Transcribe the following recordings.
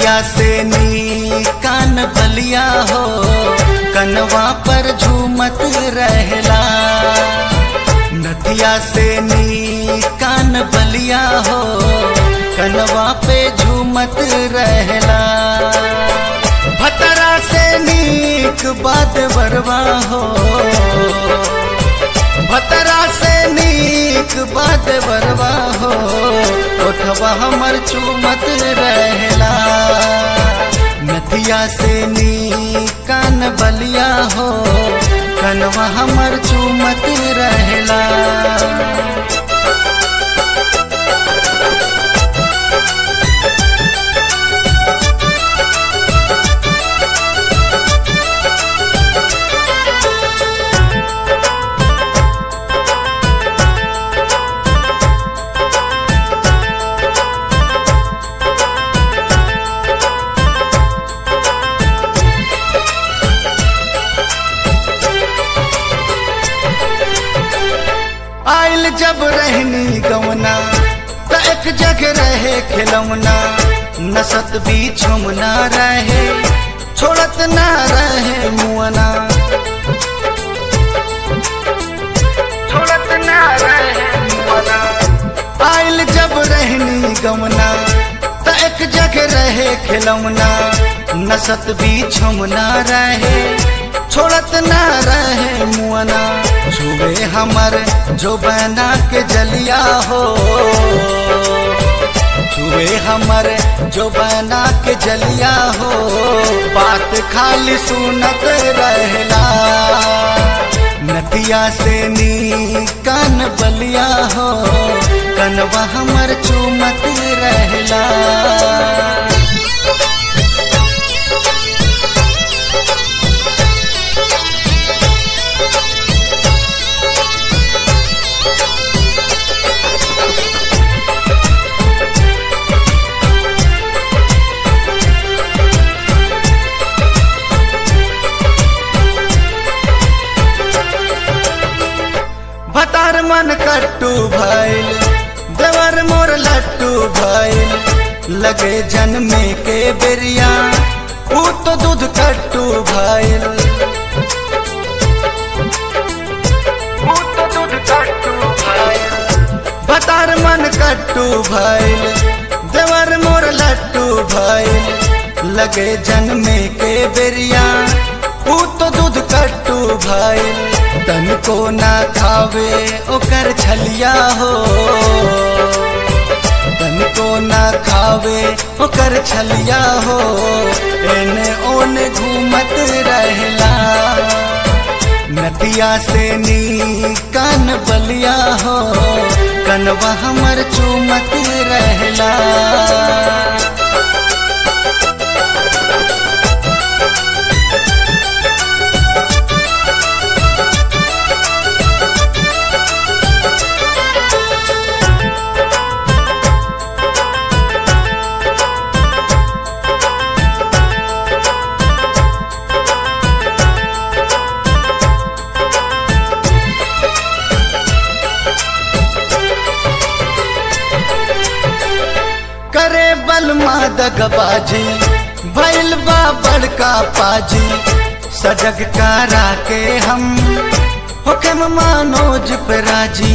नथिया से नी कान बलिया हो कनवा पर झूमत रहला नथिया से नी कान बलिया हो कनवा पे झूमत रहला भतरा से नीक बात बरवा हो भतरा से नीक बात बरवा हो ओठवा हमर चुमत रहला नथिया से नी कान बलिया हो कनवा हमर चुमत रहला आइल जब रहनी गवना त एक जगह रहे खिलौना नसत भी छुमना रहे छोड़त ना रहे मुअना छोड़त ना रहे मुअना आइल जब रहनी गवना त एक जगह रहे खिलौना नसत भी छुमना रहे छोड़त ना रहे मुअना छुए हमर जो बना के जलिया हो छुए हमर जो बना के जलिया हो बात खाली सुनत रहला नदिया से नी कान बलिया हो कनवा हमर चुमत रहला भतार मन कट्टू भइल देवर मोर लट्टू भइल लगे जन्मे के बेरिया ऊ तो दूध कट्टू भइल ऊ तो दूध कट्टू भइल भतार मन कट्टू भइल देवर मोर लट्टू भइल लगे जन्मे के बेरिया ऊ तो दूध कट्टू भइल तन को ना खावे ओकर छलिया हो तन को ना खावे ओकर छलिया हो एने ओने घूमत रहला नदिया से नी कान बलिया हो कनवा हमर चुमत रहला करे बल दगबाजी भैल बा बड़का पाजी सजग कारा के हम हुक्म मानोज पे राजी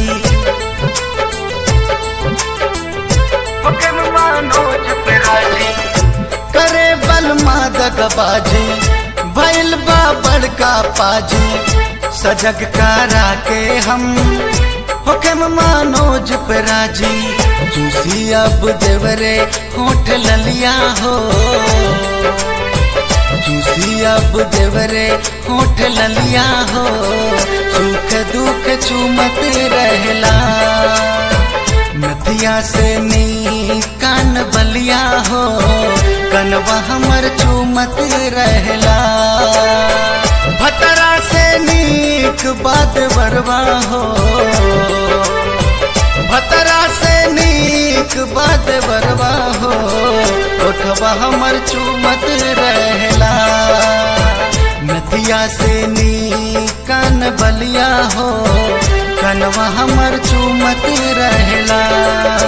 हुक्म मानोज पे राजी करे बल दगबाजी भैल बा बड़का पाजी सजग कारा के हम हुक्म मानोज पे राजी जूसी अब देवरे होठ ललिया हो जूसी अब देवरे होठ ललिया हो सुख दुख चुमत रहला नदिया से नी कान बलिया हो कनवा हमर चुमत रहला भतरा से नीक बात बरवा हो भतरा से नीक बात बरवा हो ओठवा हमर चुमत रहला नदिया से नी कान बलिया हो कनवा हमर चुमत रहला